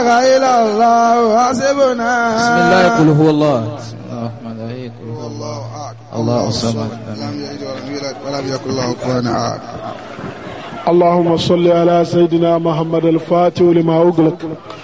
إلا الله حسبنا بسم الله قل هو الله بسم الله الرحمن الرحيم قل هو الله الله أكبر الله الصمد لم يلد ولم يولد ولم يكن له كفوا أحد اللهم صل على سيدنا محمد الفاتح لما أغلق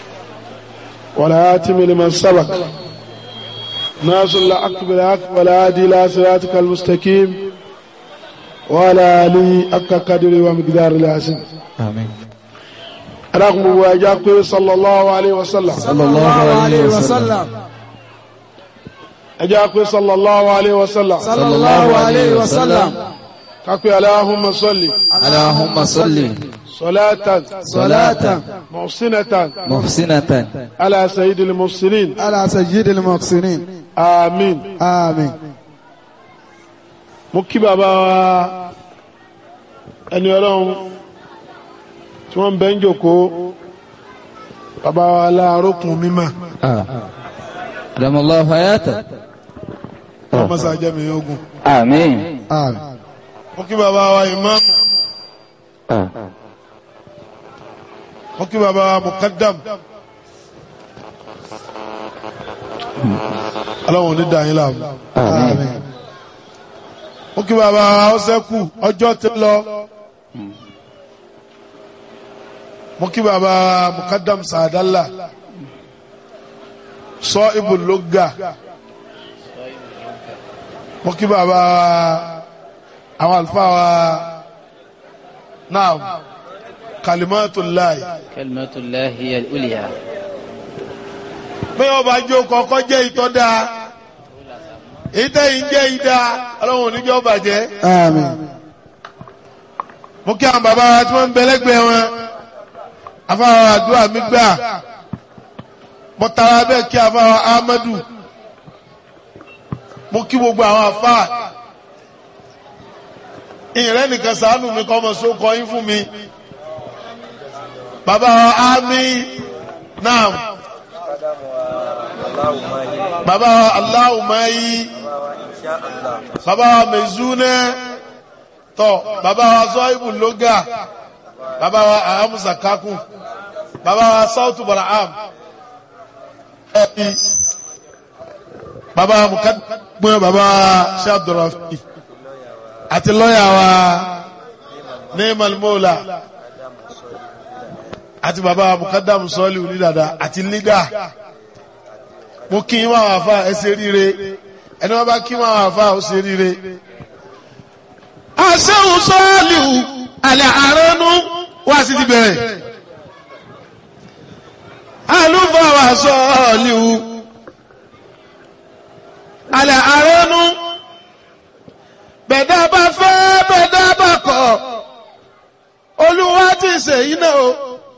والآتم لمن سبق ناصر الحق بالحق والهادي إلى صراطك المستقيم وعلى آله حق قدره ومقدار العظيم آمين رغم واجاكم صلى الله عليه وسلم صلى الله عليه وسلم أجاكم صلى الله عليه وسلم صلى الله عليه وسلم كاكو اللهم صل اللهم صل صلاة صلاة محسنة محسنة على سيد المرسلين على سيد المحسنين آمين آمين mo kí bàbá wa ẹni ọlọ́run tí wọ́n ń bẹ́ ń jòkó bàbá wa láàrókùn mímọ́ آه. أدام الله حياته wọ́n mọ́sá jẹ́mi ogun آمين آمين mo kí bàbá wa ìmáàmù آه. mo kí bàbá wa mukaddam ọlọ́run ò ní dà yín láàmú آمين mo kí bàbá wa ọsẹ́kù ọjọ́ ti lọ mo kí bàbá wa mukaddam sàdálà sọ ibùlógà mo kí bàbá wa àwọn àlùfáà wa náà kalimatullahi كلمة الله هي الأولياء pé ọba jó kọ́kọ́ jẹ́ ìtọ́ dáa ìtẹ́yìn jẹ́ ìdá ọlọ́run oníjọ́ bàjẹ́ آمين mo kí àwọn bàbá wa tí wọ́n ń bẹ lẹ́gbẹ̀ẹ́ wọn afáwọn àdúrà mi gbà mo tara bẹ́ẹ̀ kí afáwọn Ahmadu mo kí gbogbo àwọn afá ìrẹ́ nìkan sàánù mi kọ́ ọmọ sókọ yín fún mi bàbá wa Ami naam bàbá wa Aláwùmáyí bàbá wa Mezune tọ bàbá wa zọ́ìbù lóga bàbá wa ahamusa kakun bàbá wa sautu baraham ẹbí bàbá wa mukadumẹ bàbá wa ṣe abdulrafi àti lọ́yà wa neemal mola àti bàbá wa mukadamu sọ́ọ̀lì onídàdà àti lídà mo kí wọn àwọn afa ẹ ṣe ríire ẹni wọn bá kí wọn àwọn afa ó ṣe ríire asẹ́hùn sọ́ọ̀lìhù alẹ́ àránú wá sí ti bẹ̀rẹ̀ alúfàwà sọ́ọ̀lìhù alẹ́ àránú bẹ̀dá bá fẹ́ bẹ̀dá bá kọ̀ olúwa ti ṣe iná o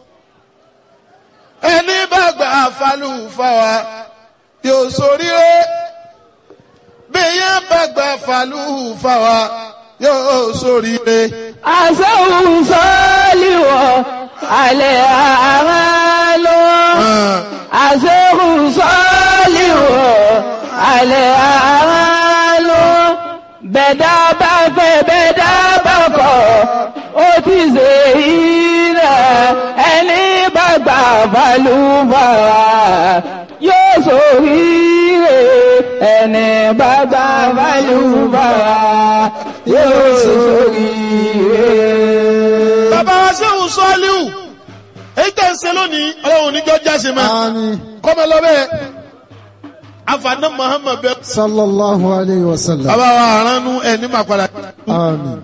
ẹni bá gbà falúfàwà yóò ṣoríire bí yẹn bá gbà falúfàwà yóò ṣoríire. àṣẹ́hùn sọ́ọ́lìwọ̀ alẹ́ àmàlò àṣẹ́hùn sọ́ọ́lìwọ̀ alẹ́ àmàlò bẹ̀dá bá fẹ́ bẹ̀dá bá kọ̀ ó ti ṣe ilẹ̀ ẹni bá gbà balùbàrà yóò ṣoríire ẹni bá gbà balùbàrà yóò ṣoríire. bàbá wa sẹ́wọ̀n sọ́ọ́líwù èyí tẹ̀ ń ṣe lónìí ọlọ́run níjọ́ jáse mọ́ آمين kọ́mọ lọ́bẹ̀ afaná muhammed bẹ. صلى الله عليه وسلم bàbá wa aránú ẹni máa padà. آمين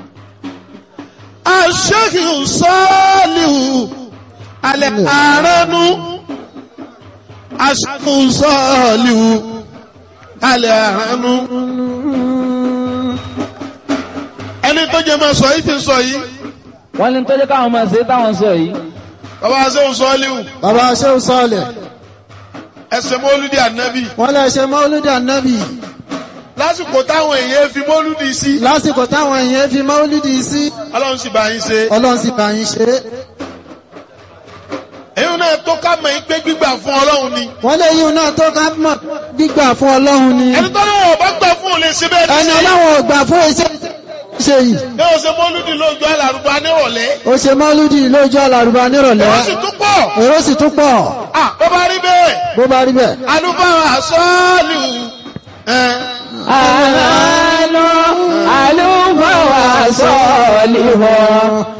aṣẹ́kì sọ́ọ́líwù alẹ́ aránú aṣẹ́kì sọ́ọ́líwù alẹ́ aránú. ẹni tó jẹ́ máa sọ yìí ti sọ yìí wọ́n ní tó jẹ́ káwọn máa ṣe táwọn sọ yìí bàbá wa sẹ́wọ̀n sọ́ọ́líwù bàbá ṣéun sọ́ọ̀lẹ̀ ẹsẹ̀ mọ́lúdì ànábì wọ́n lè ṣe mọ́lúdì ànábì lásìkò táwọn èèyàn fi mọ́lúdì sí lásìkò táwọn èèyàn fi mọ́lúdì sí ọlọ́run sì bá yín ṣe ọlọ́run sì bá yín ṣe é èyí náà tó ká mọ̀ yín pé gbígbà fún ọlọ́run ni wọ́n lè yíun náà tó ká mọ̀ gbígbà fún ọlọ́run ni ẹni tó lọ́wọ́ bá gbà fún òun lè ṣe bẹ́ẹ̀ ní ẹni sí ọlọ́run ò gbà fún iṣẹ́ ṣe yìí ní o ṣe mọ́lúdì lójú alárùbá nírọ̀lẹ́ ó ṣe mọ́lúdì lójú àlàrúbá nírọ̀lẹ́ wọ́n sì tún pọ̀ èrò sì tún pọ̀ à bó bá rí bẹ́ẹ̀ bó bá rí bẹ́ẹ̀. alúfáà sọ́ọ̀lù ẹ̀ àlọ́ àlùfáà sọ̀lì wọ̀